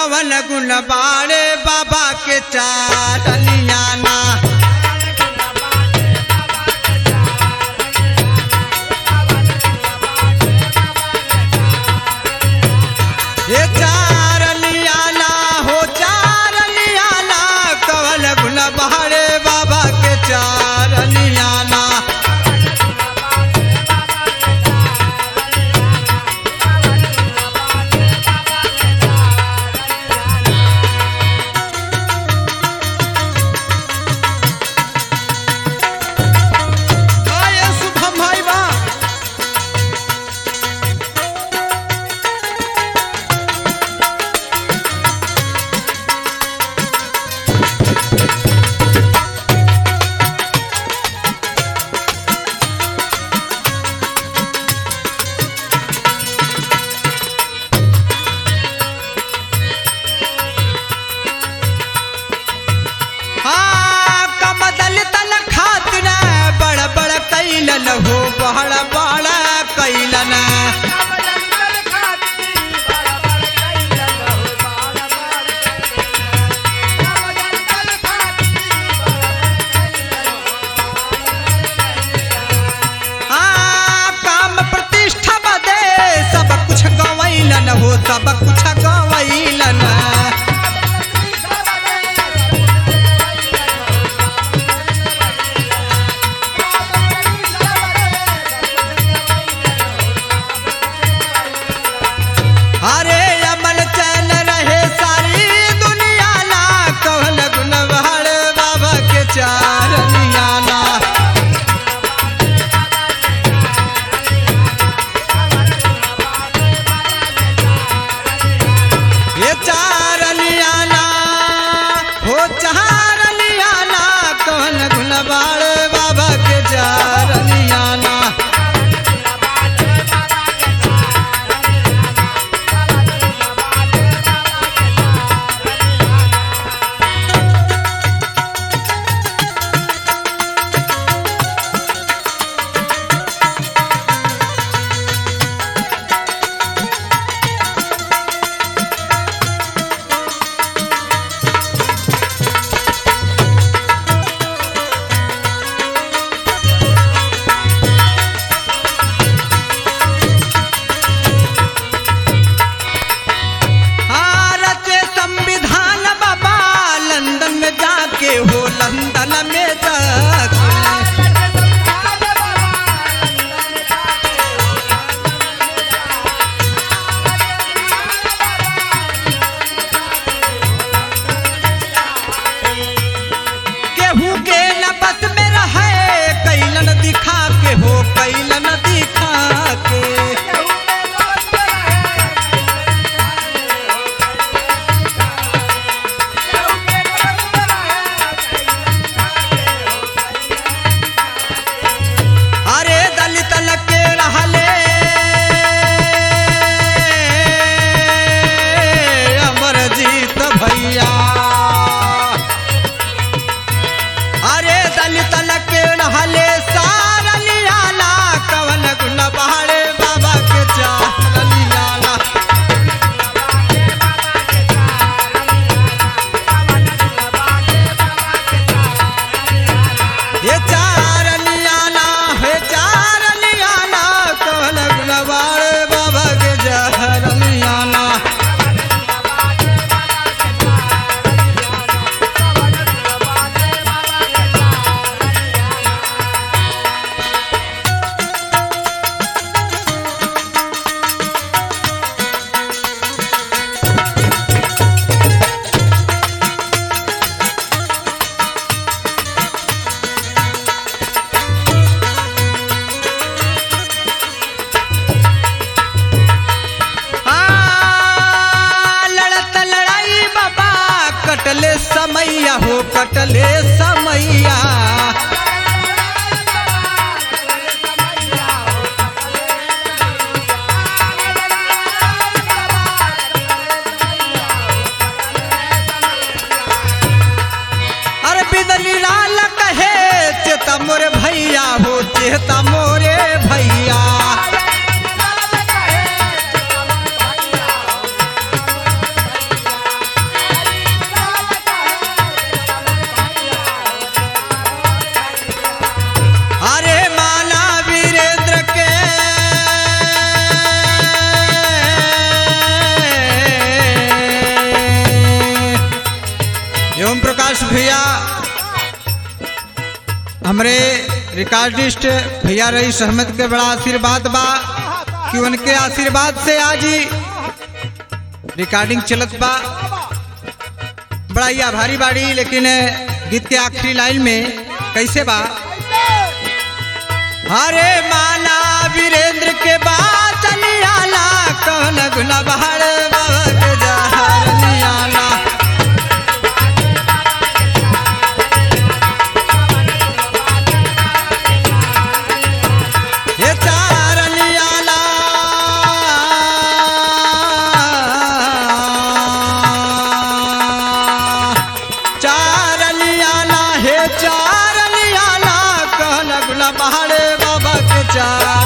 कवन गुण बाड़े बाबा के चारनियाना ये चारनियाना हो चारनियाना कवन गुण बाड़े बाबा के चारनियाना आये शुभम भाई बा हाँ, कमदल तल खातिर बड़ बड़ कैलन हो बड़ बड़ कैलन हाँ, काम प्रतिष्ठा बदे सब कुछ गवैलन हो सब कुछ गवैलन अरे अमल चल रहे सारी दुनिया ला कहल गुण बहड़ बाबा के चारनिया ला हमरे रिकॉर्डिस्ट भैया रईस अहमद के बड़ा आशीर्वाद बा कि उनके आशीर्वाद से आज ही रिकॉर्डिंग चलत बा बड़ा ही आभारी बाड़ी लेकिन गीत के आखिरी लाइन में कैसे बा हरे माना वीरेंद्र के बात नियाला कहन गुना बहार बाबा के जहर नियाला ये चार नियाला चार नियाला हे चार नियाला कहन गुना बहार बाबा के चार